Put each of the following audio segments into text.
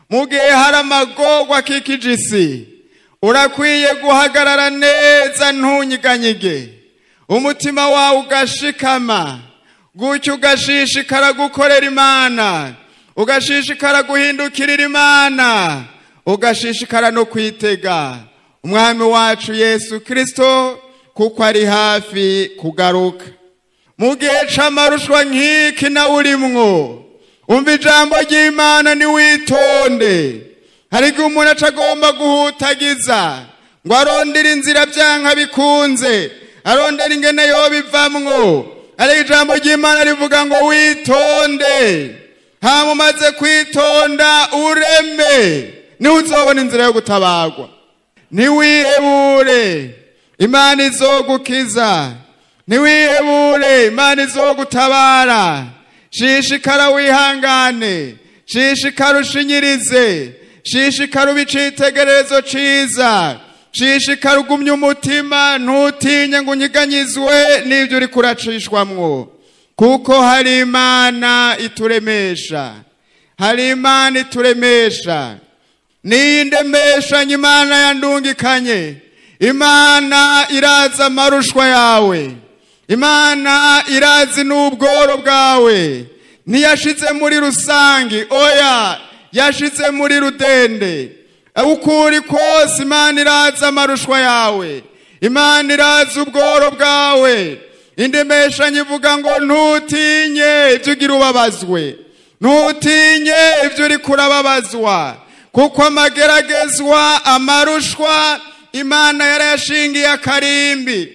mu gihe hari amagorwa akikije isi urakwiye guhagarara neza ntunyiganyige umutima wawe ugashikama gutyo ugashishikara gukorera imana ugashishikara guhindukirira imana ugashishikara no kwitega umwami wacu yesu kirisito kuko ari hafi kugaruka mu gihe c'amarushwa nk'iki nawe urimwo umva ijambo ry'imana niwitonde hari igihe umuntu aca agomba guhutagiza ngo arondere inzira byanka bikunze arondera ingene yobivamwo ariko ijambo ry'imana rivuga ngo witonde hama umaze kwitonda ureme niho uzobona inzira yo gutabarwa ntiwihebure imana izogukiza ntiwihebure imana izogutabara shishikara wihangane shishikara ushinyirize shishikara uba icitegererezo ciza shishikara ugumye umutima ntutinye ngo unyiganyizwe n'ibyo uri kuracishwamwo kuko hari imana ituremesha hari imana ituremesha niyindemeshanye imana yandungikanye imana irazi amarushwa yawe imana irazi n'ubworo bwawe ntiyashize muri rusange oya yashize muri rudende uko uri kose imana irazi amarushwa yawe imana irazi ubworo bwawe indemeshanyo ivuga ngo ntutinye ibyo ugira ubabazwe ntutinye ibyo uri kurababazwa kuko amageragezwa amarushwa imana yarayashingiye akarimbi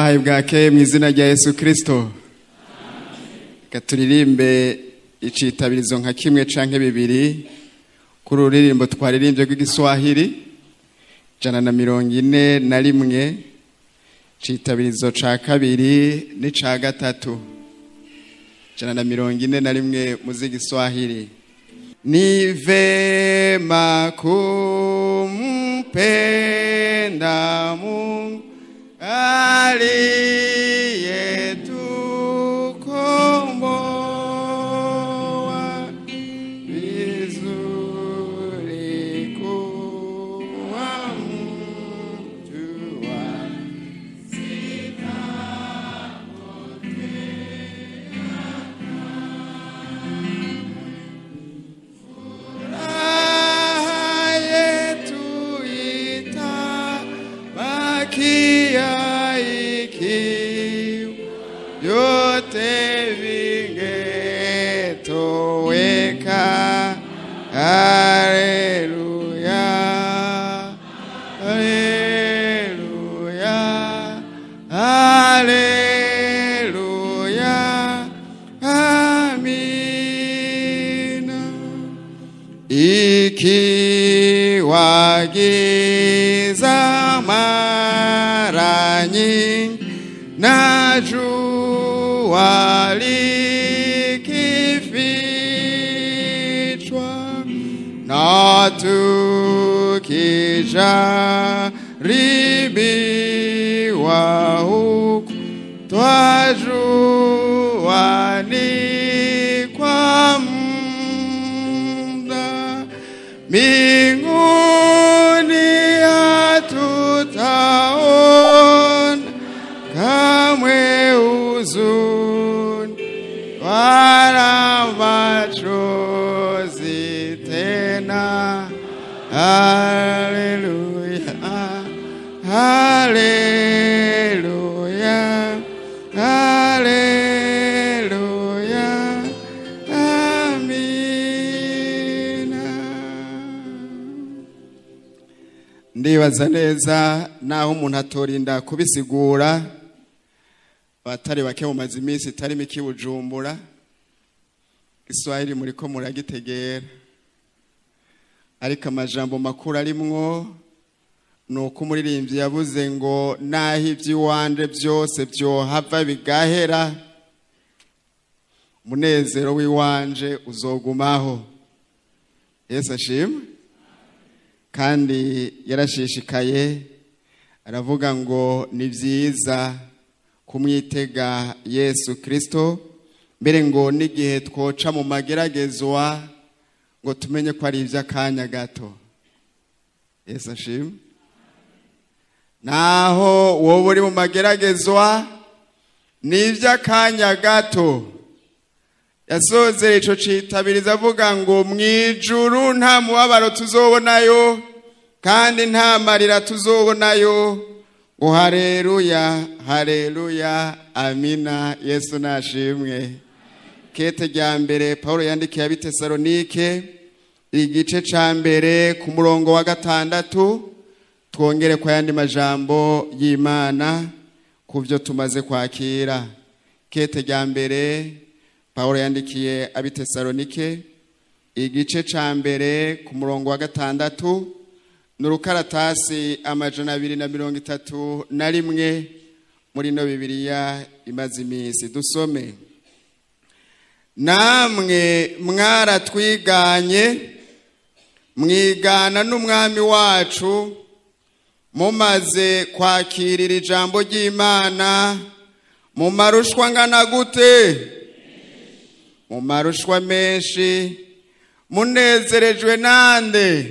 ndabahaye bwakeye mu izina rya yesu kirisito reka turirimbe icitabirizo nka kimwe canke bibiri kuri ururirimbo twaririmbye rw'igiswahili ijana na mirongo ine na rimwe citabirizo ca kabiri n'ica gatatu ijana na mirongo ine na rimwe mu z'igiswahili ni vema kumpenda Mungu aliyetukomboa vizuri kuwa mtu wa Furaha yetu itabakia ikiwa vyote vingetoweka. Haleluya, haleluya, haleluya, amina ikiwa giza mara nyingi na jua likifichwa na tukijaribiwa huku twajua ni kwa muda mbinguni hatutaona kamwe huzuni wala machozi tena. Haleluya, haleluya, haleluya, amina. ndibaza neza naho umuntu atorinda kubisigura abatari bake mumaze iminsi itari mike i bujumbura iswahili muriko muragitegera ariko amajambo makuru arimwo ni uko umuririmbyi yavuze ngo naho iby'iwanje byose byohava bigahera umunezero w'iwanje uzogumaho yesu ashimwe kandi yarashishikaye aravuga ngo ni byiza kumwitega yesu kirisito mbere ngo n'igihe twoca mu mageragezwa ngo tumenye ko ari iby'akanya gato yesu ashimwe naho wowe uri mu mageragezwa ni iby'akanya gato yasozeye ico citabiriza avuga ngo mu ijuru nta mubabaro tuzobonayo kandi nta marira tuzobonayo ngo hareruya hareruya amina yesu nashimwe kete rya mbere paul yandikiye abitesalonike igice ca mbere ku murongo wa gatandatu twongere kwa yandi majambo y'imana ku byo tumaze kwakira kete rya mbere paul yandikiye abitesalonike igice ca mbere ku murongo wa gatandatu ni urukaratasi amajana abiri na mirongo itatu na rimwe muri no bibiliya imaze iminsi dusome namwe mwaratwiganye mwigana n'umwami wacu mumaze kwakirira ijambo ry'imana mu marushwa angana gute mu marushwa menshi munezerejwe nande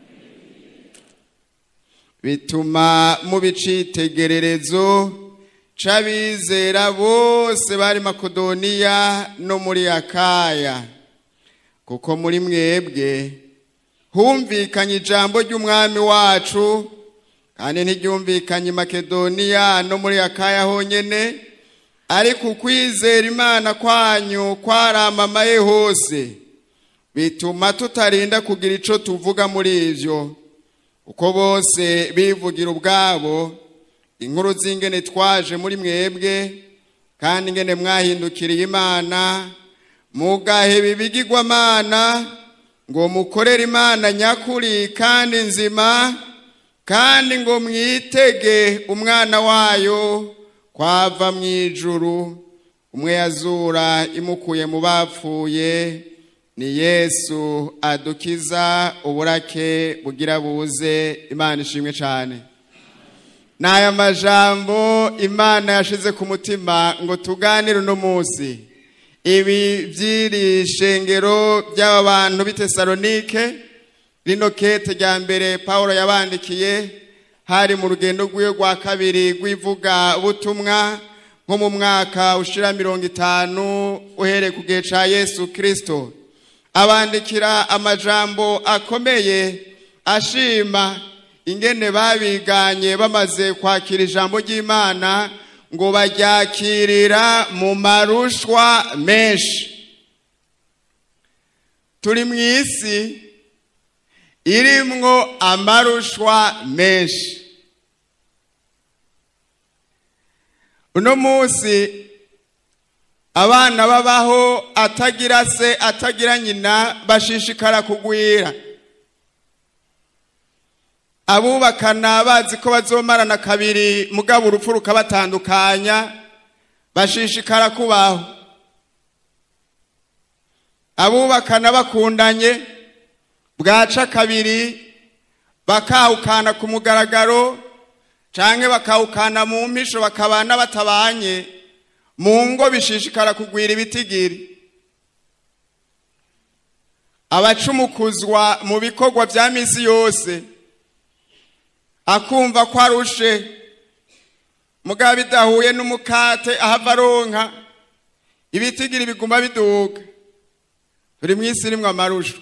bituma muba icitegererezo c'abizera bose bari makedoniya no muri akaya kuko muri mwebwe humvikanye ijambo ry'umwami wacu kandi ntiryumvikanye i makedoniya no muri akaya honyene ariko ukwizera imana kwanyu kwaramamaye hose bituma tutarinda kugira ico tuvuga muri ivyo uko bose bivugira ubwabo inkuru z'ingene twaje muri mwebwe kandi ingene mwahindukiriye imana mugaheba ibigirwamana ngo mukorere imana nyakuri kandi nzima kandi ngo mwitege umwana wayo kwava mu ijuru umwe yazura imukuye mu bapfuye ni yesu adukiza uburake bugira buze imana ishimwe cyane ni aya majambo imana yashize ku mutima ngo tuganire uno munsi ibi by'iri shengero by'aba bantu b'i tesalonike rino kete rya mbere paul yabandikiye hari mu rugendo rw'iwe rwa kabiri rw'ivuga butumwa nko mu mwaka ushira mirongo itanu uhereye ku gihe cya yesu kirisito abandikira amajambo akomeye ashima ingene babiganye bamaze kwakira ijambo ry'imana ngo baryakirira mu marushwa menshi turi mu isi irimwo amarushwa menshi uno munsi abana babaho atagira se atagira nyina bashishikara kugwira abubakana bazi ko bazomarana kabiri mugabo urupfu rukabatandukanya bashishikara kubaho abubakana bakundanye bwaca kabiri bakawukana ku mugaragaro canke bakawukana mu mpisho bakabana batabanye mu ngo bishishikara kugwira ibitigiri abacumukuzwa mu bikorwa vya misi yose akumva ko arushe mugabo bidahuye n'umukate ahava aronka ibitigiri biguma biduga turi mu isi irimwo amarusho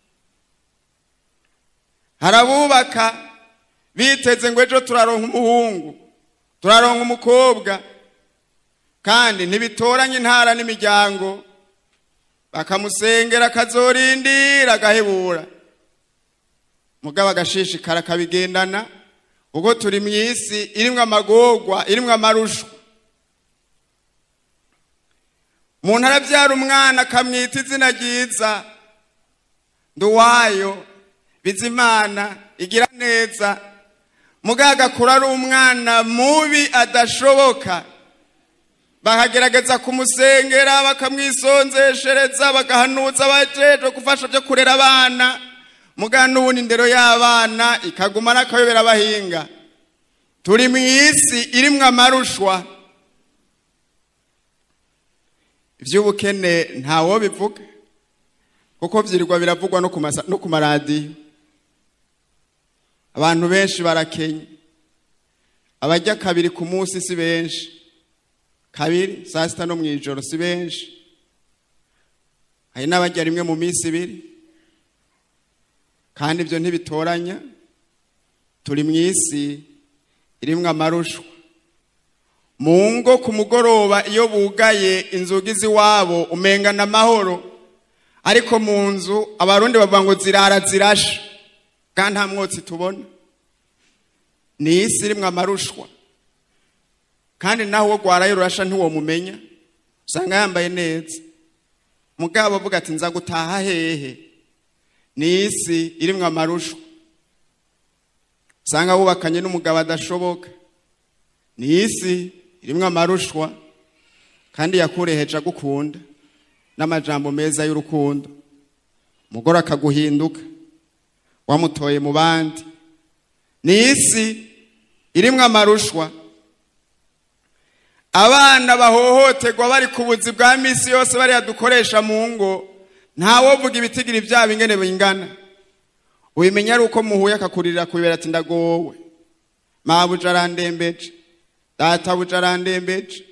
harabubaka biteze ngo ejo turaronka umuhungu turaronka umukobwa kandi ntibitoranye intara n'imiryango bakamusengera akazorindira agahebura mugabo agashishikara akabigendana ubwo turi mu isi irimwo amagorwa irimwo amarusho umuntu arabyara umwana akamwita izina ryiza nduwayo bizimana igira neza mugabo agakura ari umwana mubi adashoboka bakagerageza kumusengera bakamwisonzeshereza bagahanuza abajejwe gufasha byo kurera abana mugabo n'ubundi indero y'abana ikaguma n'akayobera abahinga turi mu isi irimwo amarushwa iby'ubukene ntawo bivuga kuko byirirwa biravugwa no ku maradiyo abantu benshi barakenye abajya kabiri ku munsi si benshi kabiri saa sita no mu ijoro si benshi hari n'abajya rimwe mu minsi ibiri kandi ibyo ntibitoranya turi mu isi irimwo amarushwa mu ngo ku mugoroba iyo bugaye inzugi z'iwabo umengana amahoro ariko mu nzu abarundi bavuga ngo zirara zirashe kandi nta mwotsi tubona ni isi irimwo amarushwa kandi naho uwo rwarayo rurasha ntiwomumenya usanga yambaye neza mugabo avuga ati nza gutaha hehe ni isi irimwo amarushwa usanga wubakanye n'umugabo adashoboka ni isi irimwo amarushwa kandi yakureheje agukunda n'amajambo meza y'urukundo umugore akaguhinduka wamutoye mu bandi ni isi irimwo amarushwa abana bahohoterwa bari ku buzi bwa misi yose bariya dukoresha mu ngo ntawovuga ibitigiri byabo ingene bingana ubimenya ari uko muhuye akakurira kubera ati ndagowe mabuja arandembeje databuja arandembeje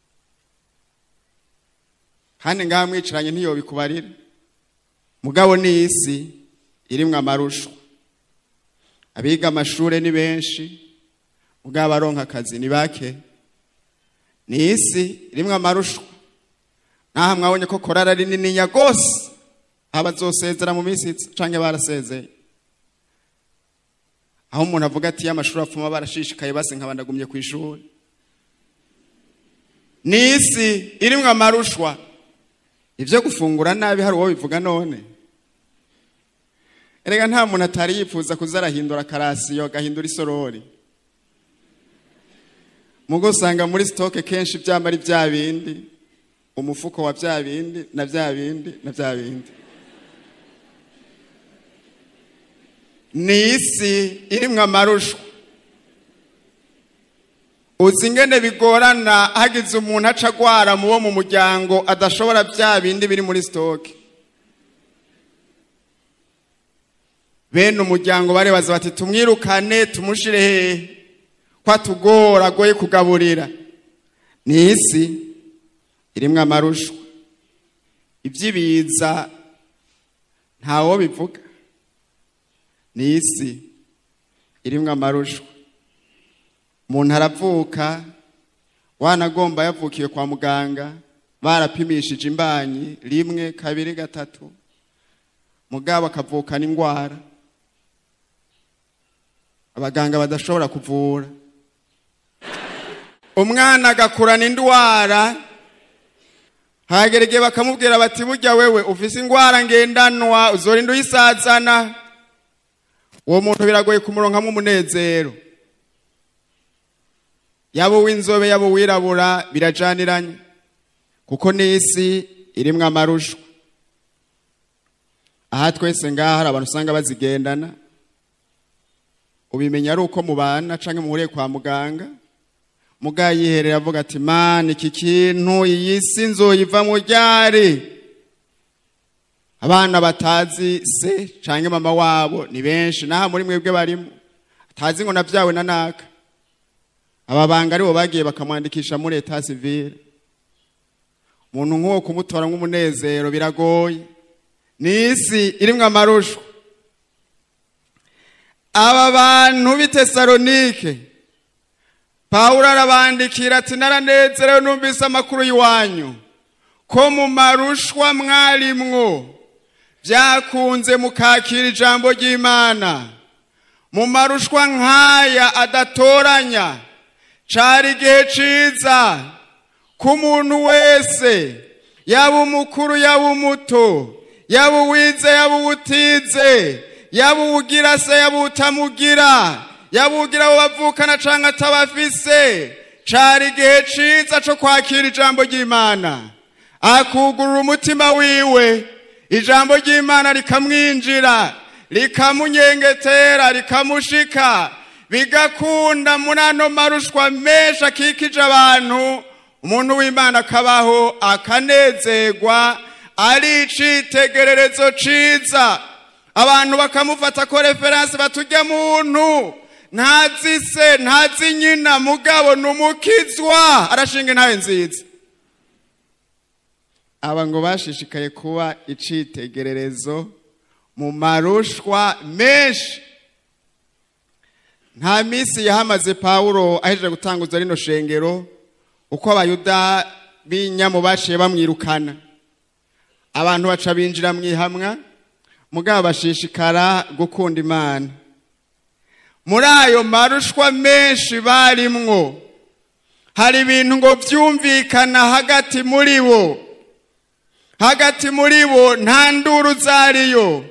kandi ngaha mwicaranye ntiyobikubarira mugabo ni isi irimwo amarushwa abiga amashure ni benshi mugabo abaronka akazi ni bake ni isi irimwo amarushwa naho mwabonye ko korara ari nininya rwose abazosezera mu minsi canke barasezeye aho umuntu avuga ati y'amashuri apfuma barashishikaye base nkaba ndagumye ku ishuri ni isi irimwo amarushwa ibyo gufungura nabi hari uwo bivuga none erega nta muntu atari yifuza kuza arahindura akarasiyo agahindura isorori mugo usanga muri sitoke kenshi byaba ari bya bindi umufuko wa bya bindi na bya bindi na bya bindi ni isi irimwo amarushwa uzi ingene bigorana hagize umuntu aca agwara mu bo mu muryango adashobora bya bindi biri muri sitoke bene umuryango barebaza bati tumwirukane tumushire hehe ko atugora agoye kugaburira ni isi irimwo amarushwa iby'ibiza ntawo bivuga ni isi irimwo amarushwa umuntu aravuka wanagomba yavukiye kwa muganga barapimishije imbanyi rimwe kabiri gatatu mugabo akavukana indwara abaganga badashobora kuvura umwana agakurana indwara hagera igihe bakamubwira bati burya wewe ufise indwara ngendanwa uzorinda uyisazana uwo muntu biragoye kumuronkamo umunezero yaba uw'inzobe yaba uwirabura birajaniranye kuko n'isi irimwo amarushwa aha twese ngaha hari abantu usanga bazigendana ubimenya ari uko mubana canke muhuriye kwa muganga muga yiherera avuga ati mani iki kintu iyi si nzoyiva mu ryari abana batazi se canke mama wabo ni benshi naha muri mwebwe barimo atazi ngo navyawe na naka aba banga aribo bagiye bakamwandikisha muri eta civile umuntu nk'uwo kumutora nk'umunezero biragoye ni isi irimwo amarushwa aba bantu b'i tesalonike pawulo arabandikira ati naranezerewe numvise amakuru y'iwanyu ko mu marushwa mwarimwo byakunze mukakira ijambo ry'imana mu marushwa nk'aya adatoranya cari igihe ciza ko umuntu wese yaba umukuru yaba umuto yaba uwize yaba uwutize yaba uwugira se yaba utamugira yaba uwugira abo bavukana canke atabafise cari igihe ciza co kwakira ijambo ry'imana akugurura umutima wiwe ijambo ry'imana rikamwinjira rikamunyengetera rikamushika bigakunda muri ano marushwa menshi akikije abantu umuntu w'imana akabaho akanezerwa ari icitegererezo ciza abantu bakamufata ko referanse baturya muntu ntazi se ntazi nyina mugabo ni umukizwa arashinga intabe nziza aba ngo bashishikaye kuba icitegererezo mu marushwa menshi nta minsi yahamaze pawulo ahejeje gutanguza rino shengero uko abayuda b'inyamu baciye bamwirukana abantu baca binjira mu ihamwa mugabo bashishikara gukunda imana muri ayo marushwa menshi barimwo hari ibintu ngo byumvikana hagati muri bo hagati muri bo nta nduru zariyo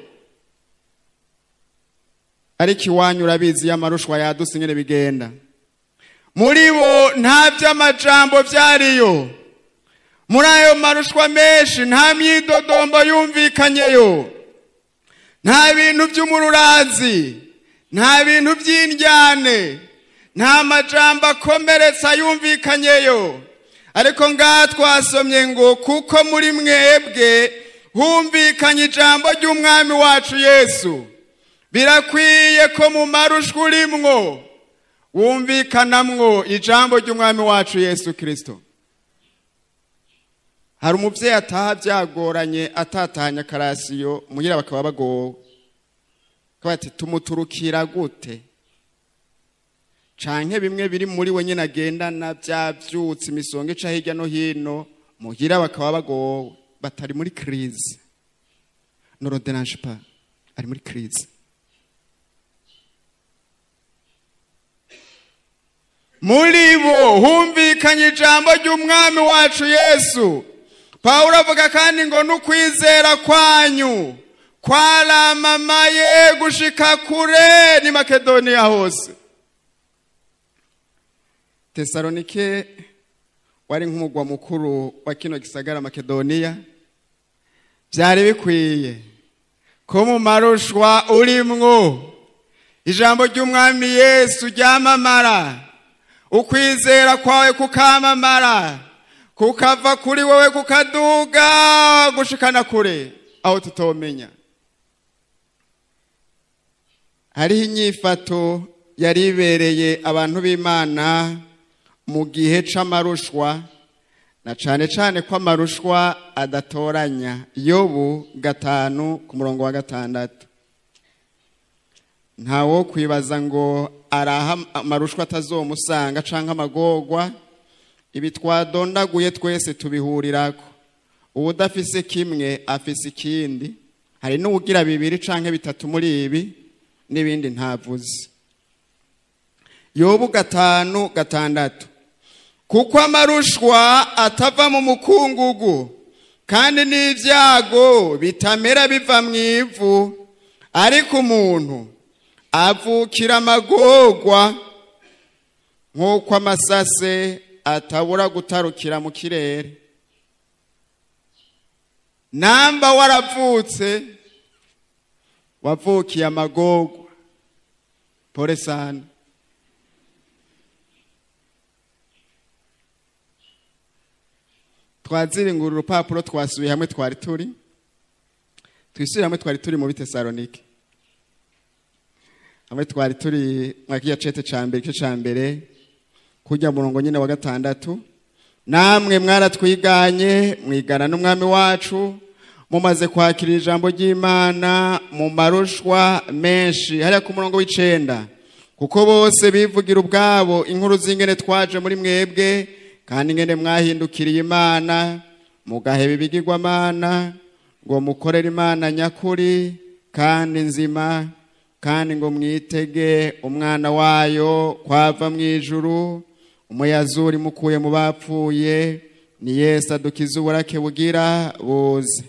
ariko iwanyu urabizi iyo amarushwa yaduse ingene bigenda muri bo nta by'amajambo byariyo muri ayo marushwa menshi nta myidodombo yumvikanyeyo nta bintu by'umururazi nta bintu by'indyane nta majambo akomeretsa yumvikanyeyo ariko ngaha twasomye ngo kuko muri mwebwe humvikanye ijambo ry'umwami wacu yesu birakwiye ko mu marushwa urimwo wumvikanamwo ijambo ry'umwami wacu yesu kirisito hari umubyeyi ataha byagoranye atatahanye akarasiyo mugira bakaba bagowe bati tumuturukira gute canke bimwe biri muri we nyine agendana byabyutse imisonga ica hirya no hino mugira bakaba bagowe batari muri kirize noroderange pa ari muri kirize muri bo humvikanye ijambo ry'umwami wacu yesu pawulo avuga kandi ngo n'ukwizera kwanyu kwaramamaye gushika kure ni makedoniya hose tesalonike wari nk'umugwa mukuru wa kino gisagara makedoniya byari bikwiye ko mu marushwa urimwo ijambo ry'umwami yesu ryamamara ukwizera kwawe kukamamara kukava kuri wowe kukaduga gushikana kure aho tutomenya hariho inyifato yari ibereye abantu b'imana mu gihe c'amarushwa na cane cane ko amarushwa adatoranya yobu gatanu ku murongo wa gatandatu ntawo kwibaza ngo araha amarushwa atazomusanga canke amagorwa ibi twadondaguye twese tubihurirako uwudafise kimwe afise ikindi hari n'uwugira bibiri canke bitatu muri ibi n'ibindi ntavuze yobu gatanu gatandatu kuko amarushwa atava mu mukungugu kandi n'ibyago bitamera biva mu ivu ariko umuntu avukira amagorwa nk'uko amasase atabura gutarukira mu kirere namba waravutse wavukiye amagorwa pole sana twaziringura urupapuro twasubiye hamwe twari turi twisubire hamwe twari turi mu bitesalonike hamwe twari turi mwakiya cete ca mbere igice ca mbere kurya murongo nyine wa gatandatu namwe mwaratwiganye mwigana n'umwami wacu mumaze kwakira ijambo ry'imana mu marushwa menshi hariya ku murongo w'icenda kuko bose bivugira ubwabo inkuru z'ingene twaje muri mwebwe kandi ingene mwahindukiriye imana mugaheba ibigirwamana ngo mukorere imana nyakuri kandi nzima kandi ngo mwitege umwana wayo kwava mu ijuru umuyazuri mukuye mu bapfuye ni yesu adukiza uburake bugira buze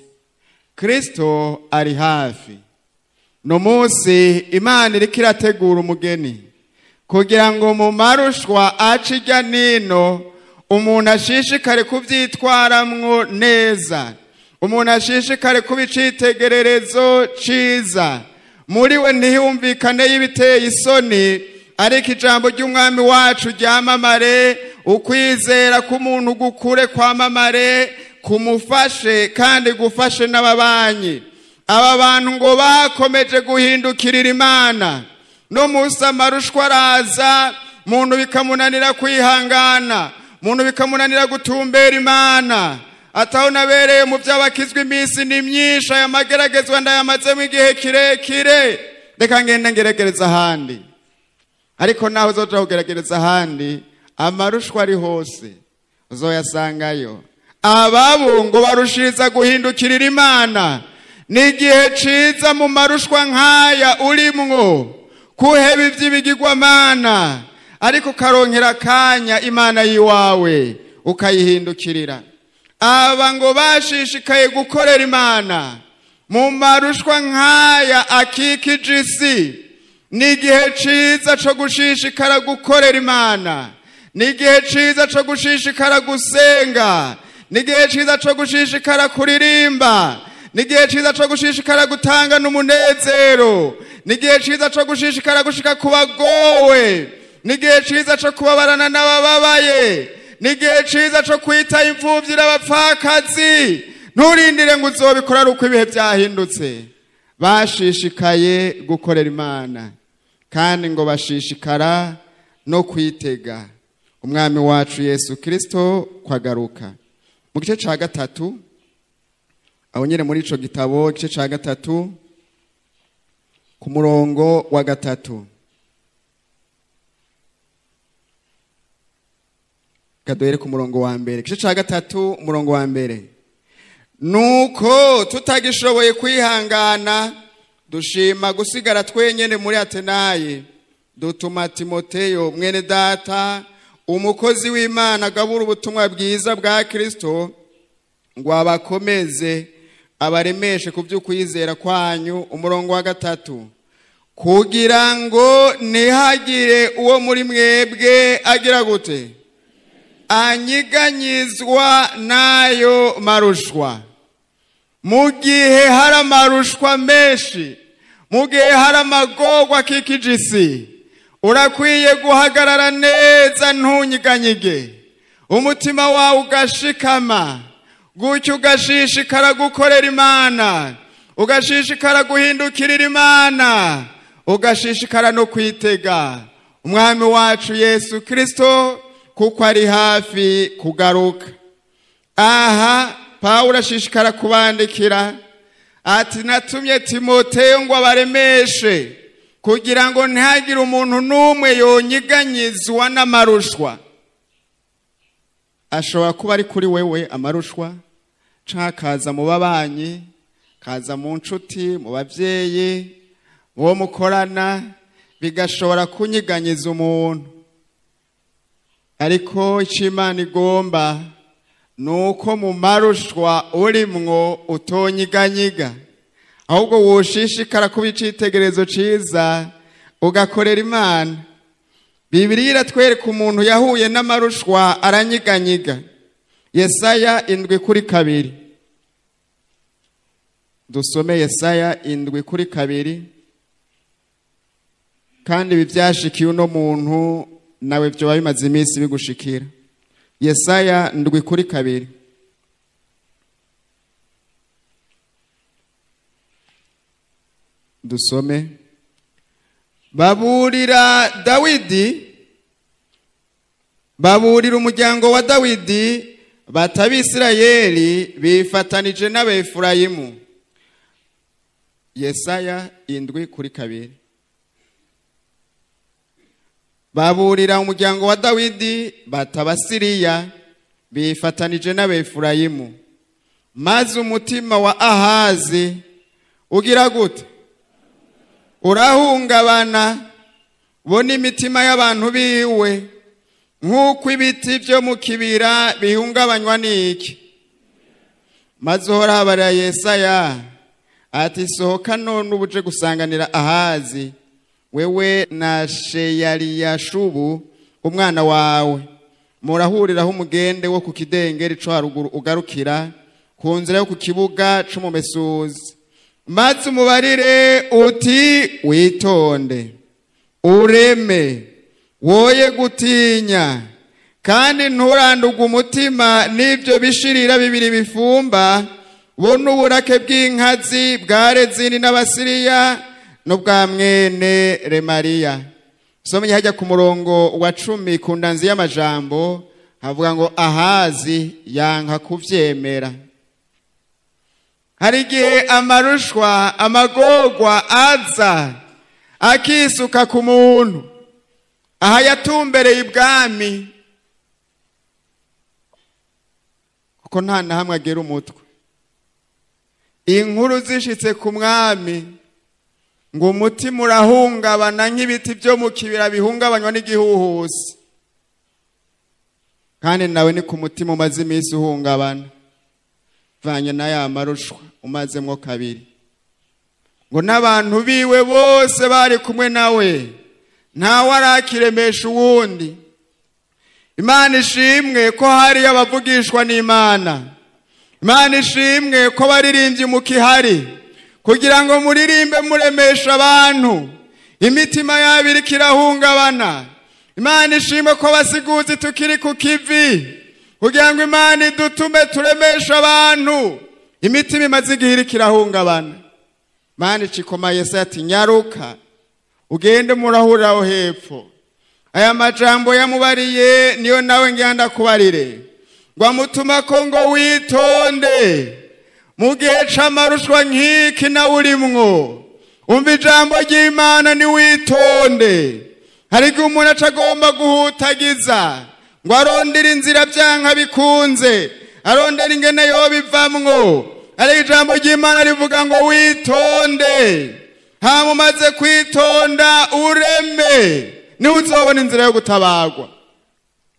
kristo ari hafi no munsi imana iriko irategura umugeni kugira ngo mu marushwa aca ijya nino umuntu ashishikare kubyitwaramwo neza umuntu ashishikare kuba icitegererezo ciza muri we ntihumvikane y'ibiteye isoni ariko ijambo ry'umwami wacu ryamamare ukwizera k'umuntu gukure kwamamare kumufashe kandi gufashe n'ababanyi aba bantu ngo bakomeje guhindukirira imana no munsi amarushwa araza muntu bikamunanira kwihangana muntu bikamunanira gutumbera imana ataho nabereye mu by'abakizwa iminsi ni myinshi aya mageragezwa ndayamazemo igihe kirekire reka ngende ngeregereza ahandi ariko nawe uzoja kugeregereza ahandi amarushwa ari hose uzoyasangayo ababo ngo barushiriza guhindukirira imana ni igihe ciza mu marushwa nk'aya urimwo kuheba ivy'ibigirwamana ariko ukaronkera akanya imana yiwawe ukayihindukirira aba ngo bashishikaye gukorera imana mu marushwa nk'aya akikije isi ni igihe ciza co gushishikara gukorera imana ni igihe ciza co gushishikara gusenga ni igihe ciza co gushishikara kuririmba ni igihe ciza co gushishikara gutanga n'umunezero ni igihe ciza co gushishikara gushika ku bagowe ni igihe ciza co kubabarana n'abababaye ni igihe ciza co kwita imfuvyi n'abapfakazi nturindire ngo uzobikora ari uko ibihe byahindutse bashishikaye gukorera imana kandi ngo bashishikara no kwitega umwami wacu yesu kirisito kwagaruka mu gice cya gatatu aho nyine muri ico gitabo igice cya gatatu ku murongo wa gatatu kaduhere ku murongo wa mbere igice cya gatatu umurongo wa mbere nuko tutagishoboye kwihangana dushima gusigara twenyene muri atenayi dutuma timoteyo mwene data umukozi w'imana agabura ubutumwa bwiza bwa kirisito ngo abakomeze abaremeshe ku by'ukwizera kwanyu umurongo wa gatatu kugira ngo ntihagire uwo muri mwebwe agira gute anyiganyizwa n'ayo marushwa mu gihe hari amarushwa menshi mu gihe hari amagorwa akikije isi urakwiye guhagarara neza ntunyiganyige umutima wawe ugashikama gutyo ugashishikara gukorera imana ugashishikara guhindukirira imana ugashishikara no kwitega umwami wacu yesu kirisito kuko ari hafi kugaruka aha pawulo ashishikara kubandikira ati natumye timoteyo ngo abaremeshe kugira ngo ntihagire umuntu n'umwe yonyiganyizwa n'amarushwa ashobora kuba ari kuri wewe amarushwa cyangwa akaza mu babanyi kaza mu nshuti mu babyeyi mu bo mukorana bigashobora kunyiganyiza umuntu ariko icyo imana igomba ni uko mu marushwa urimwo utonyiganyiga ahubwo wushishikara kuba icyitegererezo cyiza ugakorera imana bibiri iratwereka umuntu yahuye n'amarushwa aranyiganyiga yesaya indwi kuri kabiri dusome yesaya indwi kuri kabiri kandi ibi byashikiye uno muntu nawe byoba bimaze iminsi bigushikira yesaya ndwi kuri kabiri dusome baburira dawidi baburira umuryango wa dawidi batabisirayeli bifatanije n'abefurayimu yesaya indwi kuri kabiri baburira umuryango wa dawidi batabasiriya bifatanije n'abefurayimu maze umutima wa ahazi ugira gute urahungabana bo n'imitima y'abantu biwe nk'uko ibiti byo mu kibira bihungabanywa n'iki maze uhorabarira yesaya ati sohoka none ubuje gusanganira ahazi wewe na sheyariyashubu umwana wawe murahuriraho umugende wo ku kidengeri cyo haruguru ugarukira ku nzira yo ku kibuga c'umumesuzi maze umubarire uti witonde ureme woye gutinya kandi nturanduge umutima n'ibyo bishirira bibiri bifumba bo n'uburake bw'inkazi bwa rezini n'abasiriya n'ubwa mwene remariya somye hajya ku murongo wa cumi ku ndanzi y'amajambo havuga ngo ahazi yanka kuvyemera hari igihe amarushwa amagorwa aza akisuka ku muntu aha yatumbereye ibwami kuko nta na hamwe agera umutwe inkuru zishitse ku mwami ngo umutima urahungabana nk'ibiti byo mu kibira bihungabanywa n'igihuhusi kandi nawe ni ku mutima umaze iminsi uhungabana vanye na ya marushwa umazemwo kabiri ngo n'abantu biwe bose bari kumwe nawe ntawe arakiremesha uwundi imana ishimwe ko hariyo abavugishwa n'imana imana ishimwe ko baririmbye mukihari kugira ngo muririmbe muremesha abantu imitima yabo iriko irahungabana imana ishimwe ko basiguzi tukiri ku kivi kugira ngo imana idutume turemesha abantu imitima imaze igihe iriko irahungabana imana icikoma yesu ati nyaruka ugende murahurira aho hepfo aya majambo yamubariye niyo nawe ngenda kubarire ngo amutuma ko ngo witonde mu gihe c'amarushwa nk'iki nawe urimwo umva ijambo ry'imana niwitonde hari igihe umuntu aca agomba guhutagiza ngo arondere inzira byanka bikunze arondera ingene yobivamwo ariko ijambo ry'imana rivuga ngo witonde hama umaze kwitonda ureme niho uzobona inzira yo gutabagwa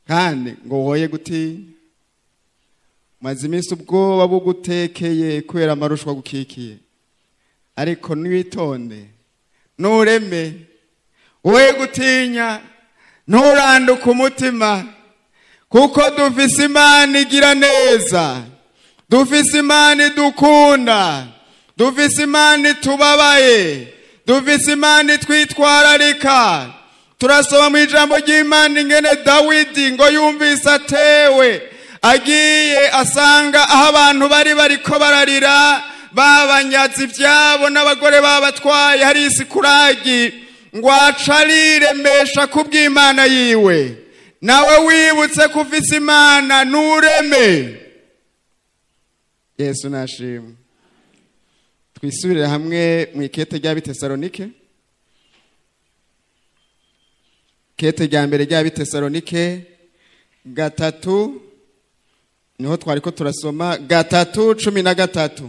kandi ngo woye gutinya maze iminsi ubwoba bugutekeye kubera amarushwa gukikiye ariko ntiwitonde ntureme woye gutinya nturanduke umutima kuko dufise imana igira neza dufise imana idukunda dufise imana itubabaye dufise imana itwitwararika turasoma mu ijambo ry'imana ingene dawidi ngo yumvise atewe agiye asanga aho abantu bari bariko bararira babanyaze ibyabo n'abagore babatwaye hari isikuragi ngo aca ariremesha kubw'imana yiwe nawe wibutse ko ufise imana ntureme yesu nashimwe twisubirire hamwe mu ikete rya bitesalonike kete rya mbere rya bitesalonike gatatu niho twari ko turasoma gatatu cumi na gatatu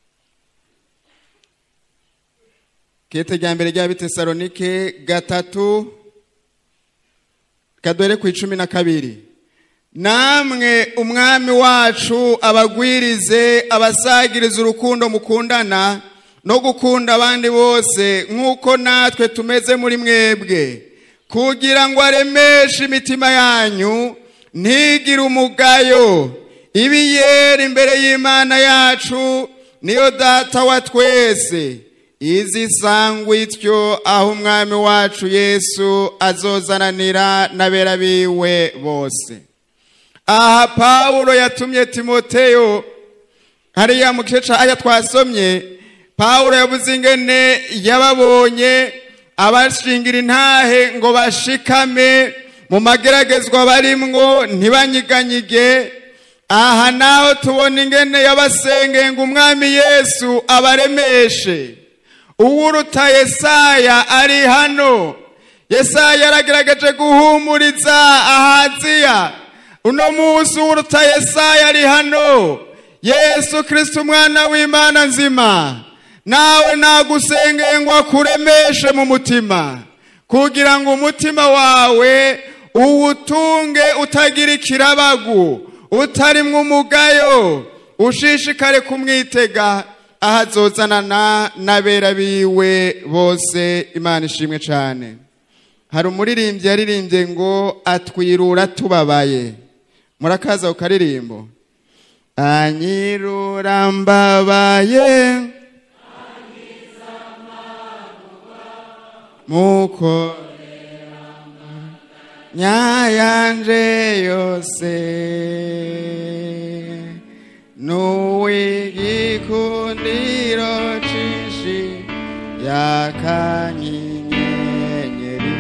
kete rya mbere rya bitesalonike gatatu kadore ku icumi na kabiri namwe umwami wacu abagwirize abasagiriza urukundo mukundana no gukunda abandi bose nk'uko natwe tumeze muri mwebwe kugira ngo aremeshe imitima yanyu ntigire umugayo ibiyera imbere y'imana yacu niyo data wa twese izi sangwa ityo aho umwami wacu yesu azozananira n'abera biwe bose aha pawulo yatumye timoteyo hariya mu gice aya twasomye pawulo yavuze ingene yababonye abashingira intahe ngo bashikame mu mageragezwa barimwo ntibanyiganyige aha naho tubona ingene yabasengeye ngo umwami yesu abaremeshe uwuruta yesaya ari hano yesaya yaragaragaje guhumuriza ahaziya uno munsi uwuruta yesaya ari hano yesu kirisiti umwana w'imana nzima nawe nagusengeye ngo akuremeshe mu mutima kugira ngo umutima wawe uwutunge utagira ikirabagu utarimwo umugayo ushishikare kumwitega aho azozanana n'abera biwe bose imana ishimwe cyane hari umuririmbyi yaririmbye ngo atwirura tubabaye murakaza ku karirimbo anyirura mbabaye muko nyayanje yose n'uw'igikundiro cinshi yakanyenyeri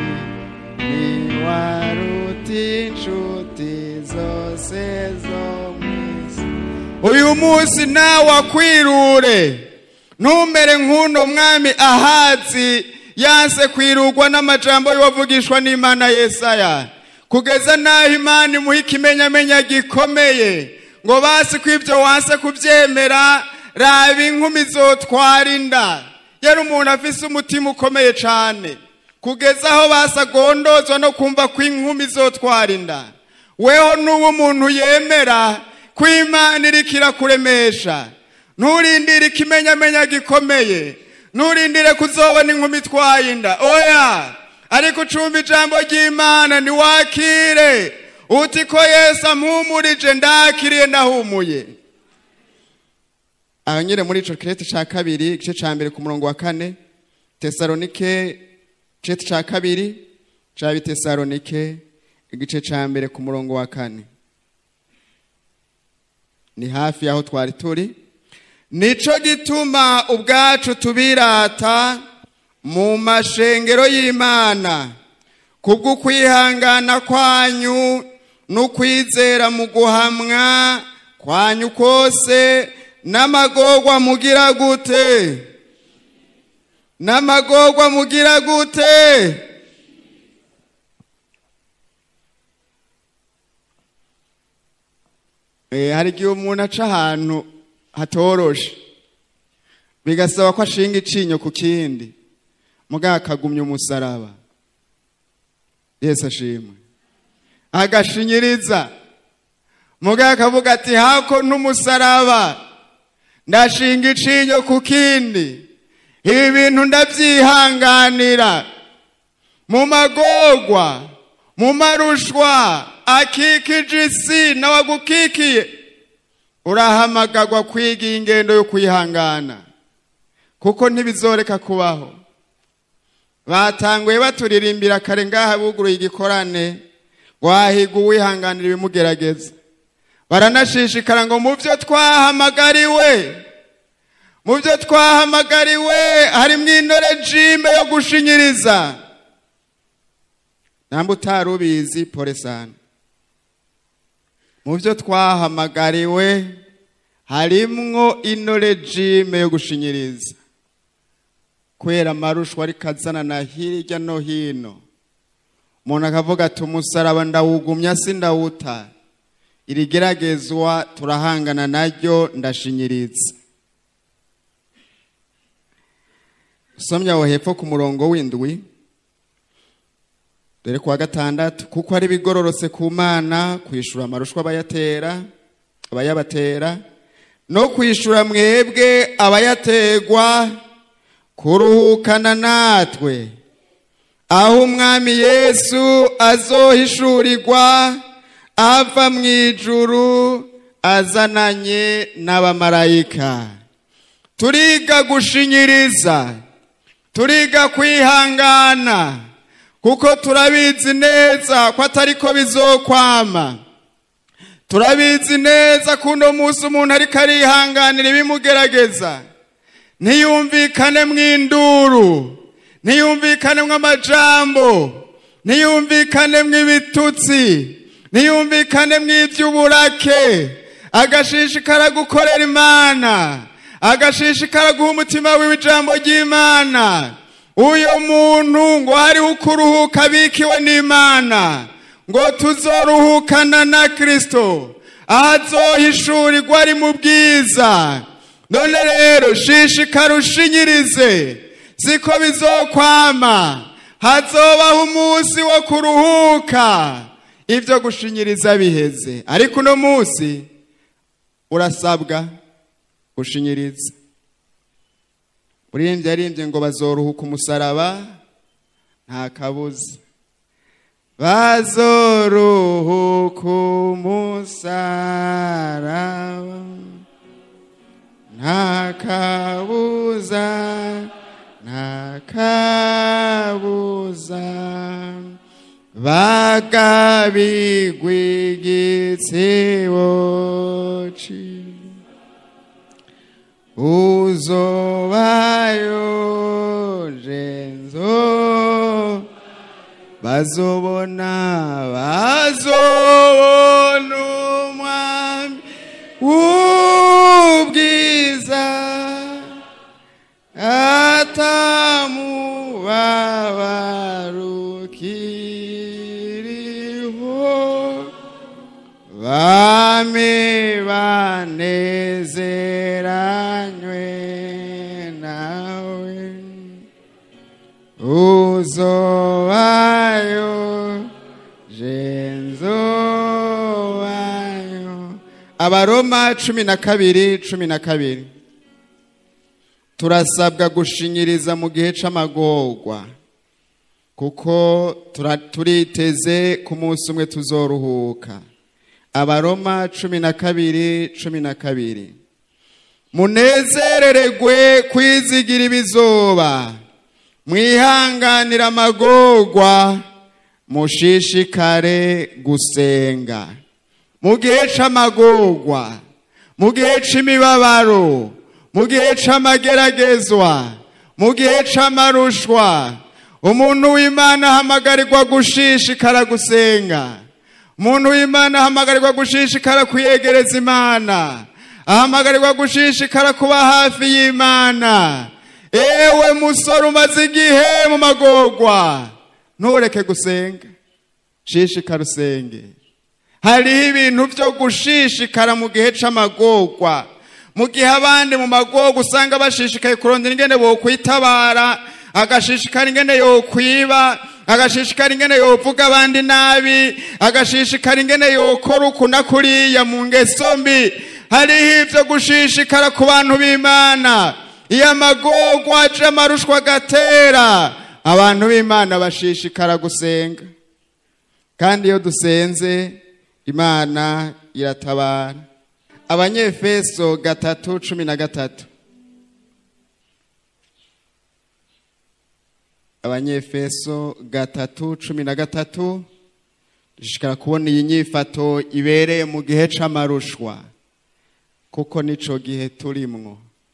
niwaruta inshuti zose zo mw'isi uyu munsi nawe akwirure ntumere nk'uno mwami ahazi yanse kwirugwa n'amajambo y'uwavugishwa n'imana yesaya kugeza n'aho imana imuha ikimenyamenya gikomeye ngo basi ko ibyo wanse kubyemera raba inkumi zotwara inda yari umuntu afise umutima ukomeye cyane kugeza aho basagondozwa no kumva ko inkumi zotwara inda weho n'ubu umuntu yemera ko imana iriko irakuremesha nturindire ikimenyamenya gikomeye nturindire kuzobona inkumi itwaye inda oya ariko ucumba ijambo ry'imana ntiwakire uti ko yesu ampumurije ndakiriye ndahumuye aho nyine muri ico kirete ca kabiri igice ca mbere ku murongo wa kane tesalonike kirete ca kabiri ca bitesalonike igice ca mbere ku murongo wa kane ni hafi y'aho twari turi nico gituma ubwacu tubirata mu mashengero y'imana kubw'ukwihangana kwanyu n'ukwizera mu guhamwa kwanyu kose n'amagorwa mugira gute n'amagorwa mugira gute hari igihe umuntu aca ahantu hatoroshe bigasaba ko ashinga icinyo ku kindi mugabo akagumya umusaraba yesu ashimwe agashinyiriza mugabo akavuga ati hako n'umusaraba ndashinga icinyo ku kindi ibi bintu ndabyihanganira mu magorwa mu marushwa akikije isi nawe agukikiye urahamagagwa kwiga ingendo yo kwihangana kuko ntibizoreka kubaho batanguye baturirimbira kare ngaha buguruye igikorane wahiga uwihanganira ibimugerageza baranashishikara ngo mu byo twahamagariwe mu byo twahamagariwe harimo intore jime yo gushinyiriza ntabwo utari ubizi poresani mu byo twahamagariwe harimwo intore jime yo gushinyiriza kubera amarushwa ariko azana na hirya no hino umuntu akavuga ati umusaraba ndawugumya si ndawuta iri geragezwa turahangana naryo ndashinyiriza usomye aho hepfo ku murongo w'indwi dore kuwa gatandatu kuko ari bigororotse ku mana kwishura amarushwa abayatera abayabatera no kwishura mwebwe abayategwa kuruhukana natwe aho umwami yesu azohishurirwa ava mu ijuru azananye n'abamarayika turiga gushinyiriza turiga kwihangana kuko turabizi neza ko atari ko bizokwama turabizi neza ko uno munsi umuntu ariko arihanganira ibimugerageza ntiyumvikane mu induru ntiyumvikane mu amajambo ntiyumvikane mu ibitutsi ntiyumvikane mu iby'uburake agashishikara gukorera imana agashishikara guha umutima wiwe ijambo ry'imana uyu muntu ngo hariho ukuruhuka abikiwe n'imana ngo tuzoruhukana na kirisito aho azohishurirwa ari mu bwiza none rero shishikara ushinyirize siko bizokwama hazobaho umunsi wo kuruhuka ibyo gushinyiriza biheze ariko uno munsi urasabwa gushinyiriza uririmbye arimbye ngo bazoruhuka umusaraba nta kabuza bazoruhuka umusaraba nta kabuza nta kabuza bagabigwa igitsebo uzobayo jenzo bazobona bazobona umwami w'ubwiza atamubabarukiriho bame banezeranywe nawe uzobayo jenzobayo abaroma cumi na kabiri cumi na kabiri turasabwa gushinyiriza mu gihe c'amagorwa kuko tura- turiteze ku munsi umwe tuzoruhuka abaroma cumi na kabiri cumi na kabiri munezereregwe kwizigira ibizoba mwihanganira amagorwa mushishikare gusenga mu gihe c'amagorwa mu gihe c'imibabaro mu gihe c'amageragezwa mu gihe c'amarushwa umuntu w'imana ahamagarirwa gushishikara gusenga umuntu w'imana ahamagarirwa gushishikara kwiyegereza imana ahamagarirwa gushishikara kuba hafi y'imana ewe musore umaze igihe mu magorwa ntureke gusenga shishikara usenge hariho ibintu byo gushishikara mu gihe c'amagorwa mu gihe abandi mu magorwa usanga bashishikaye kurondera ingene bokwitabara agashishikara ingene yokwiba agashishikara ingene yovuga abandi nabi agashishikara ingene yokora uku na kuriya mu ngeso mbi hariho ivyo gushishikara ku bantu b'imana iyo amagorwa aje amarushwa agatera abantu b'imana bashishikara gusenga kandi iyo dusenze imana iratabara abanyefeso gatatu cumi na gatatu abanyefeso gatatu cumi na gatatu dushishikara kubona iyi nyifato ibereye mu gihe c'amarushwa kuko nico gihe turimwo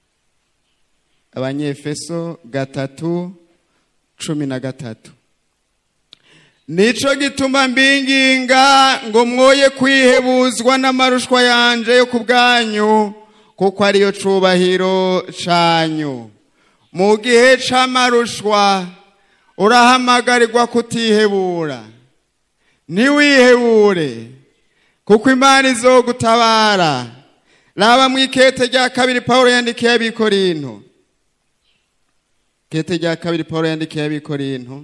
abanyefeso gatatu cumi na gatatu nico gituma mbinginga ngo mwoye kwihebuzwa n'amarushwa yanje yo ku bwanyu kuko ariyo cubahiro canyu mu gihe c'amarushwa urahamagarirwa kutihebura ntiwihebure kuko imana izogutabara raba mu ikete rya kabiri pawulo yandikiye abikorinto ikete rya kabiri pawulo yandikiye abikorinto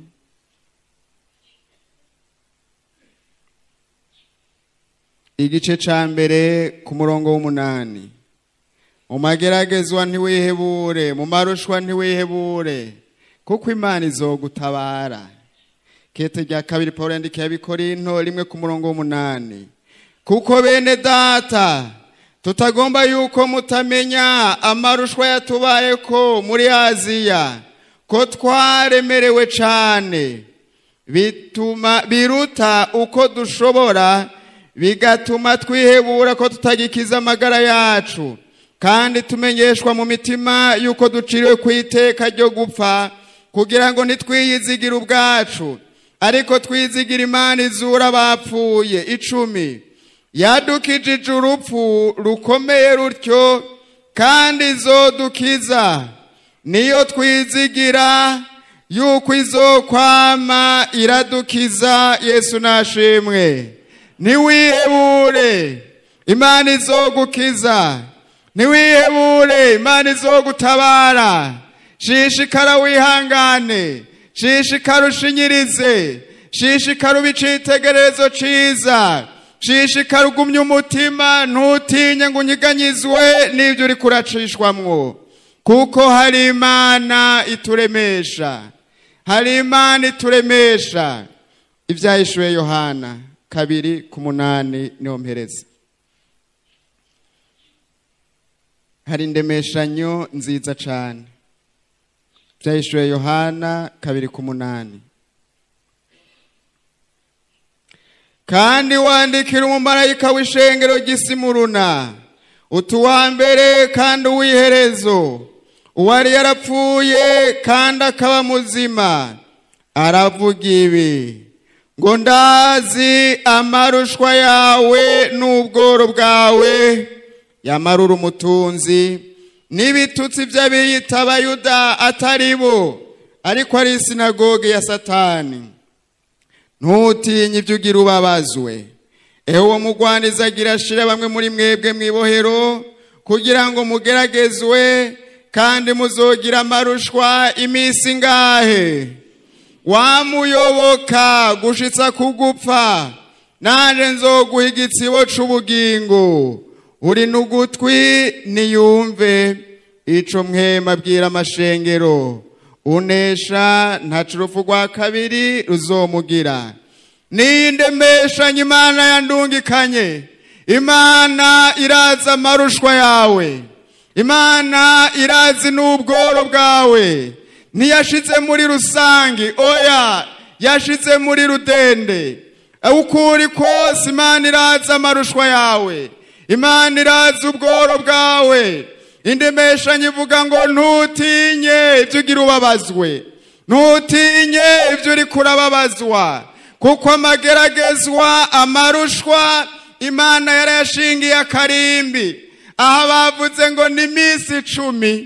igice ca mbere ku murongo w'umunani mu mageragezwa ntiwihebure mu marushwa ntiwihebure kuko imana izogutabara kete rya kabiri pawulo yandikiye abikorinto rimwe ku murongo w'umunani kuko bene data tutagomba yuko mutamenya amarushwa yatubayeko muri aziya ko twaremerewe cane bituma biruta uko dushobora bigatuma twihebura ko tutagikiza amagara yacu kandi tumenyeshwa mu mitima yuko duciriwe ku iteka ryo gupfa kugira ngo ntitwiyizigire ubwacu ariko twizigira imana izura abapfuye icumi yadukijije urupfu rukomeye rutyo kandi izodukiza niyo twizigira yuko izokwama iradukiza yesu nashimwe ntiwihebure imana izogukiza ntiwihebure imana izogutabara shishikara wihangane shishikara ushinyirize shishikara ube icitegererezo ciza shishikara ugumye umutima ntutinye ngo unyiganyizwe n'ibyo uri kuracishwamwo kuko hari imana ituremesha hari imana ituremesha ibyahishuwe yohana kabiri ku munani niho mpereza hari indemeshanyo nziza cyane byahishuwe yohana kabiri ku munani kandi wandikira umumarayika w'ishengero ry'isimuruna utuwa mbere kandi uw'iherezo uwari yarapfuye kandi akaba muzima aravuga ibi ngo ndazi amarushwa yawe n'ubworo bwawe yamarura umutunzi n'ibitutsi by'abiyita abayuda atari bo ariko ari isinagoge ya satani ntutinye ibyo ugira ubabazwe eho uwo mugwaniza agira ashira bamwe muri mwebwe mu ibohero kugira ngo mugeragezwe kandi muzogira amarushwa iminsi ingahe wamuyoboka gushitsa kugupfa nanje nzoguha igitsibo c'ubugingo uri n'ugutwi niyumve ico mwema abwira amashengero unesha ntaca urupfu rwa kabiri ruzomugira niyindemeshanye imana yandungikanye imana irazi amarushwa yawe imana irazi n'ubworo bwawe ntiyashize muri rusange oya yashize muri rudende uko uri kose imana irazi amarushwa yawe imana irazi ubworo bwawe indemeshanyo ivuga ngo ntutinye ibyo ugira ubabazwe ntutinye ibyo uri kurababazwa kuko amageragezwa amarushwa imana yarayashingiye akarimbi aha bavuze ngo ni iminsi icumi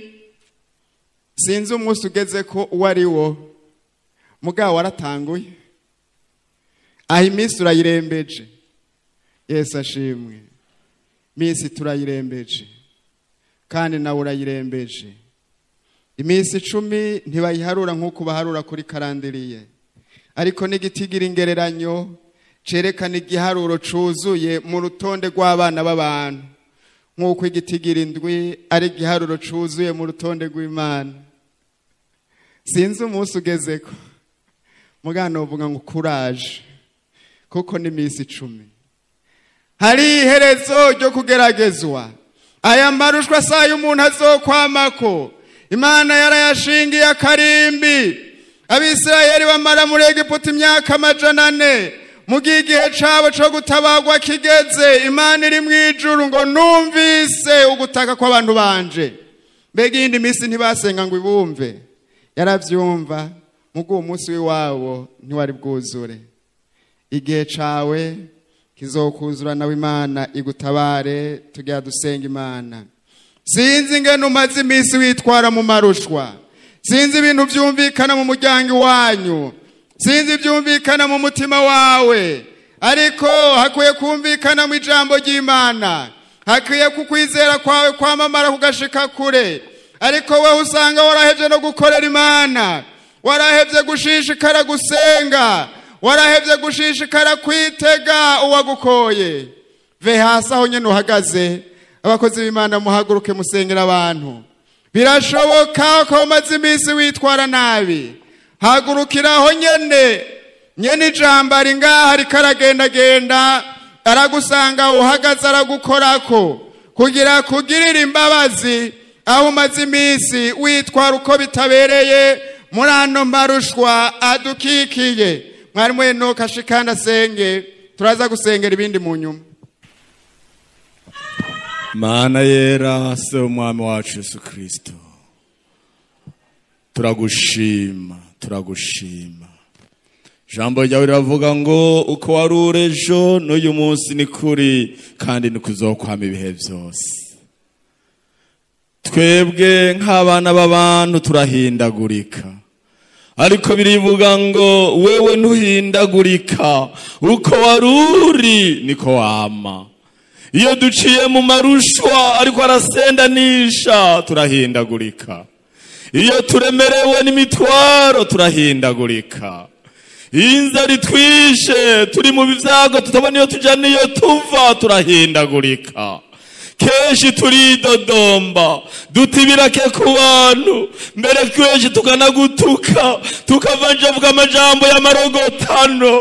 sinzi umunsi ugeze ko uwo ari wo mugabo waratanguye aha iminsi urayirembeje yesu ashimwe iminsi turayirembeje kandi nawe urayirembeje iminsi icumi ntibayiharura nk'uko baharura kuri karandiriye ariko n'igitigira ingereranyo cerekana igiharuro cuzuye mu rutonde rw'abana b'abantu nk'uko igitigira indwi ari igiharuro cuzuye mu rutonde rw'imana sinzi umunsi ugezeko mugana uvuga ngo kuraje kuko ni iminsi icumi hari iherezo ryo kugeragezwa aya marushwa saa y'umuntu azokwamako imana yarayashingiye akarimbi abisirayeli bamara muri egiputa imyaka amajana ane mu gihe igihe cabo co gutabagwa kigeze imana iri mu ijuru ngo numvise ugutaka kw'abantu banje mbega iyindi minsi ntibasenga ngo ibumve yaravyumva mugo uwo munsi w'iwabo ntiwari bwuzure igihe cawe kizokuzura nawe imana igutabare tugira dusenga imana sinzi ingene umaze iminsi witwara mu marushwa sinzi ibintu byumvikana mu muryango iwanyu sinzi ibyumvikana mu mutima wawe ariko hakwiye kumvikana mu ijambo ry'imana hakwiye kukwizera kwawe kwamamara kugashika kure ariko wowe usanga warahevye no gukorera imana warahevye gushishikara gusenga warahevye gushishikara kwitega uwagukoye ve hasi aho nyene uhagaze abakozi b'imana muhaguruke musengera abantu birashoboka ko umaze iminsi witwara nabi hagurukiraho nyene nyene ijambo ari ngaha ariko aragendagenda aragusanga uhagaze aragukorako kugira kugirira imbabazi aho umaze iminsi witwara uko bitabereye muri ano marushwa adukikiye mwarimu enoka ashikanda asenge turaza gusengera ibindi mu nyuma mana yera se umwami wacu yesu kirisito turagushima turagushima ijambo ryawe riravuga ngo uko wari uri ejo n'uyu munsi ni kuri kandi ni kuzokwama ibihe byose twebwe nk'abana b'abantu turahindagurika ariko birivuga ngo wewe ntuhindagurika uko wari uri niko wama iyo duciye mu marushwa ariko arasendanisha turahindagurika iyo turemerewe n'imitwaro turahindagurika iyo inzara itwishe turi mu byago tutabona iyo tujya n'iyo tuva turahindagurika kenshi turidodomba duta ibirake ku bantu mbere kenshi tukanagutuka tukavanjavuga amajambo y'amarogotano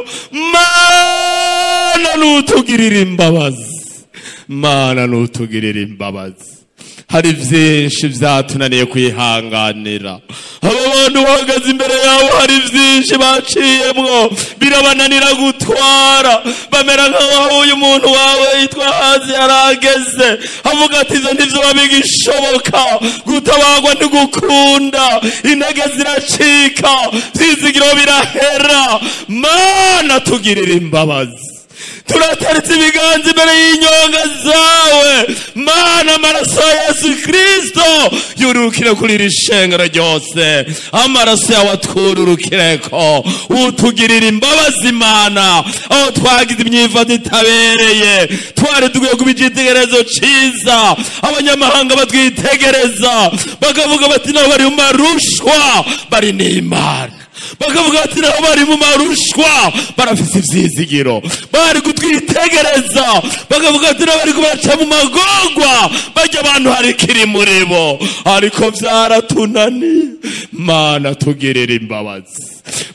mana n'utugirira imbabazi mana n'utugirira imbabazi hari byinshi byatunaniye kwihanganira abo bantu bahagaze imbere yabo hari byinshi baciyemwo birabananira gutwara bamera nk'aho uyu muntu wawe yitwa hazi yarageze avuga ati izo ntibyo bigishoboka gutabagwa ntigukunda intege ziracika byizigiro birahera mana tugirira imbabazi turataritse ibiganza imbere y'inyonga zawe mana amaraso ya yesu kirisito yururukire kuri iri shengero ryose amaraso yawe atwururukire ko utugirira imbabazi imana aho twagize imyifato itabereye twari dukwiye kuba icyitegererezo cyiza abanyamahanga batwitegereza bakavuga bati nabo bari mu marushwa bari n'imana bakavuga bati nabo bari mu marushwa barafite ibyizigiro bari kutwitegereza bakavuga ati nabo bari kubaca mu magorwa bajya abantu hari kiri muri bo ariko byaratunaniye mana tugirira imbabazi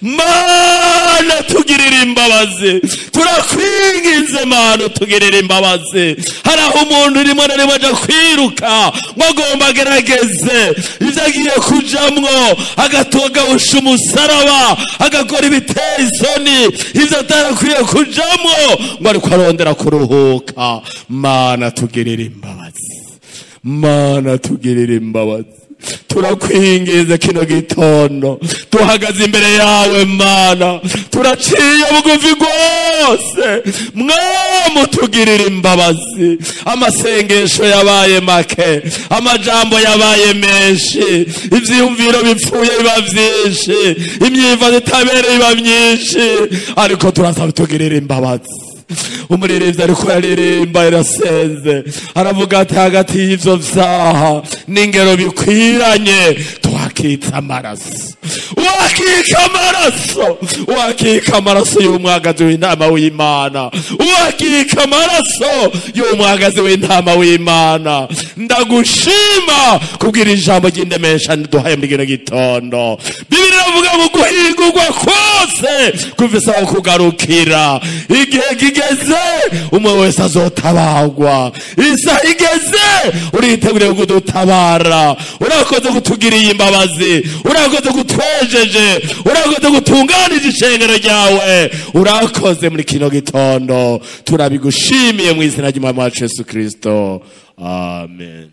mana tugirira imbabazi turakwinginze mana tugirira imbabazi hari aho umuntu rimwe na rimwe ajya kwiruka ngo agomba agerageze ibyo agiye kujamwo agatogabusha umusaraba agakora ibitera isoni ibyo atarakwiye kujamwo ngo ariko arondera kuruhuka mana tugirira imbabazi mana tugirira imbabazi turakwingiza kino gitondo tuhagaze imbere yawe mana turaciye bugufi rwose mwamutugirira imbabazi amasengesho yabaye make amajambo yabaye menshi ibyiyumviro bipfuye biba byinshi imyifato itabereye iba myinshi ariko turasaba tugirira imbabazi umuririmbyi ariko yaririmba irasenze aravuga ati hagati y'ibyo byaha n'ingero bikwiranye tuhake wakitsa amaraso wakika amaraso wakika amaraso y'umwagazi w'intama w'imana wakika amaraso y'umwagazi w'intama w'imana ndagushima kubwira ijambo ry'indemesha duhaye muri kino gitondo bibiri iravuga ngo guhingurwa kose kuvisaba kugarukira igihe kigeze umwe wese azotabagwa isaha igeze uriteguriye kudutabara urakoze kutugiriye imbabazi urakoze kutwejeje urakoze gutunganije ishengero ryawe urakoze muri kino gitondo turabigushimiye mu izina ry'umwami wacu yesu kirisito amen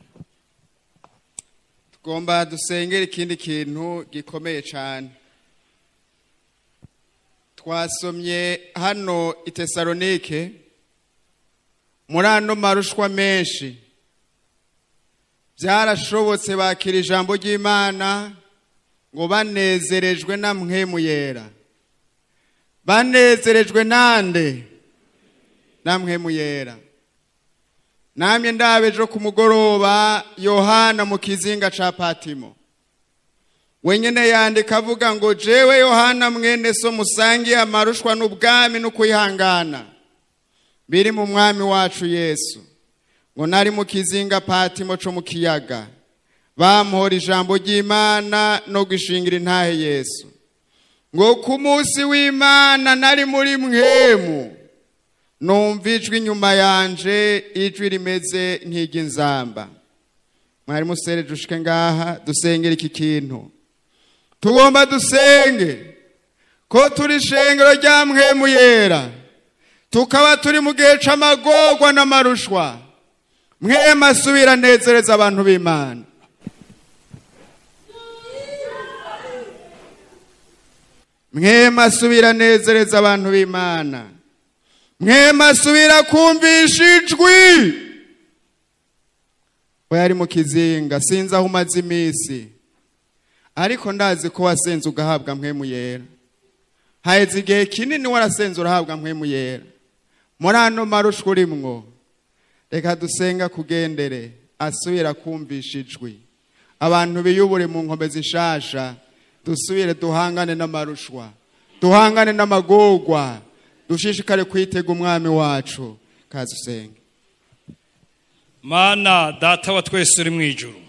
tugomba dusengera ikindi kintu gikomeye cyane twasomye hano i tesalonike muri ano marushwa menshi byarashobotse bakira ijambo ry'imana ngo banezerejwe na mwemu yera banezerejwe nande na mwemu yera namye ndabejo ku mugoroba yohana mu kizinga ca patimo wenyene yandika avuga ngo jewe yohana mwene so musangiye amarushwa n'ubwami n'ukwihangana biri mu mwami wacu yesu ngo nari mu kizinga patimo co mu kiyaga bamuhora ijambo ry'imana no gushingira intahe yesu ngo ku munsi w'imana nari muri mwemu numva ijwi inyuma yanje ijwi rimeze nk'iry'inzamba mwari musereje ushike ngaha dusengera iki kintu tugomba dusenge ko turi ishengero rya mwemu yera tukaba turi mu gihe c'amagorwa n'amarushwa mwemu asubira anezereza abantu b'imana mwemu asubira anezereza abantu b'imana mwemu asubira kumvisha ijwi we yari mu kizinga sinzi aho umaze iminsi ariko ndazi ko wasenze ugahabwa mwemu yera haheze igihe kinini warasenze urahabwa mwemu yera muri ano marushwa urimwo reka dusenga kugendere asubira kumvisha ijwi abantu biyubure mu nkombe zishasha dusubire duhangane n'amarushwa duhangane n'amagorwa dushishikare kwitega umwami wacu kaza usenge mana data wa twese uri mu ijuru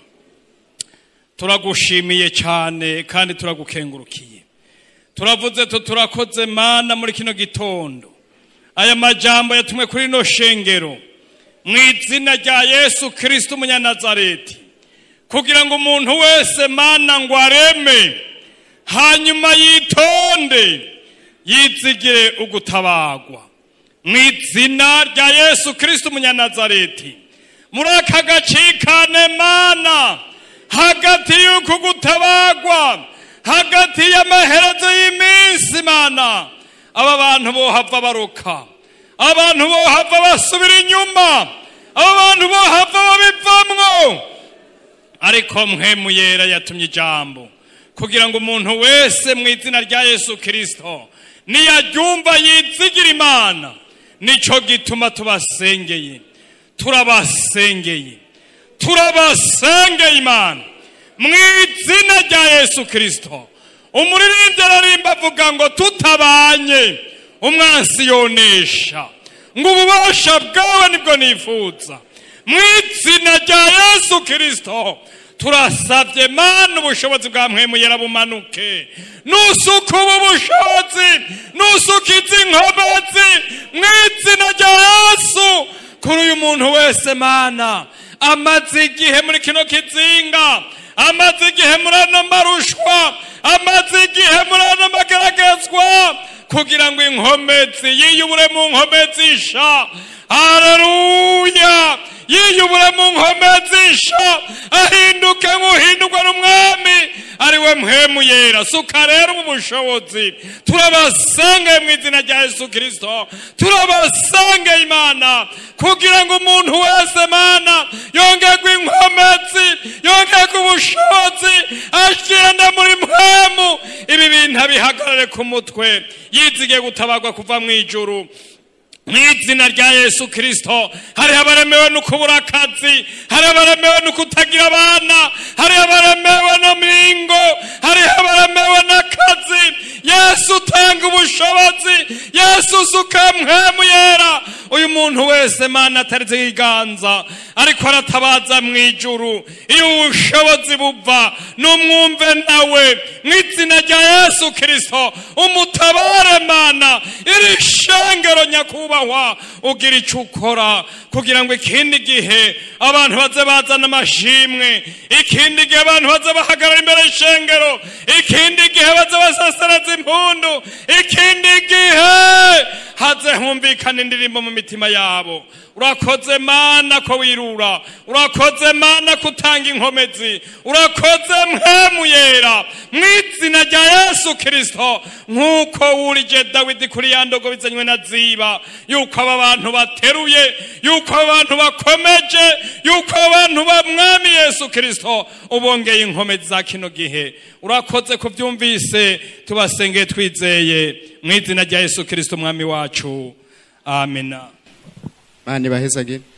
turagushimiye cyane kandi turagukengurukiye turavuze tu turakoze mana muri kino gitondo aya majambo yatumwe kuri ino shengero mu izina rya yesu kirisito umunyanazareti kugira ngo umuntu wese mana ngo areme hanyuma yitonde yizigire ugutabagwa mu izina rya yesu kirisito umunyanazareti muri aka gacikane mana hagati y'uku gutabagwa hagati y'amaherezo y'iminsi mana aba bantu bohava baruka abantu bohava basubira inyuma aba bantu bohava babivamwo ariko mwemu yera yatumye ijambo kugira ngo umuntu wese mu izina rya yesu kirisito niyaryumva yizigira imana nicyo gituma tubasengeye turabasengeye turabasengeye imana mu izina rya yesu kirisito umuririmbyi ararimba avuga ngo tutabanye umwansi yonesha ngo ububasha bwawe nibwo nifuza mu izina rya yesu kirisito turasabye mana ubushobozi bwa mwemuyera bumanuke nusuka ubu bushobozi nusuka izi nkomezi mu izina rya yesu kuri uyu muntu wese mana amaze igihe muri kino kizinga amaze igihe muri ano marushwa amaze igihe muri ano magaragazwa kugira ngo inkomezi yiyubure mu nkomezi sha haleluya yiyubure mu nkomezi sha ahinduke nk'uhindurwa n'umwami ari we mpemu yera suka rero ubu bushobozi turabasengeye mu izina rya yesu kirisito turabasengeye imana kugira ngo umuntu wese mana yongerwe inkomezi yongerwe ubushobozi agenda muri mpemu ibi bintu abihagarare ku mutwe yizigiye gutabagwa kuva mu ijuru mu izina rya yesu kirisito hari abaremewe no kubura akazi hari abaremewe no kutagira abana hari abaremewe no mu ingo hariho abaramewe n'akazi yesu utanga ubushobozi yesu usuka mpwemu yera uyu muntu wese mana atarize ikiganza ariko aratabaza mu ijuru iyo ubushobozi buva n'umwumve nawe mu izina rya yesu kirisito umutabare mana iri shengero nyakubahwa ugira icyo ukora kugira ngo ikindi gihe abantu baze bazana amashimwe ikindi gihe abantu baze bahagarara imbere y'ishengero ikindi gihe baze basasereza impundu ikindi gihe haze humvikana indirimbo mu mitima yabo urakoze mana ko wirura urakoze mana ko utanga inkomezi urakoze mpemu yera mu izina rya yesu kirisito nk'uko wurije dawidi kuri ya ndogo bizanywe na ziba yuko aba bantu bateruye yuko aba bantu bakomeje yuko aba bantu ba mwami yesu kirisito ubongeye inkomezi za kino gihe urakoze kubyumvise tubasengeye twizeye mu izina rya yesu kirisito umwami wacu amena mani bahezagire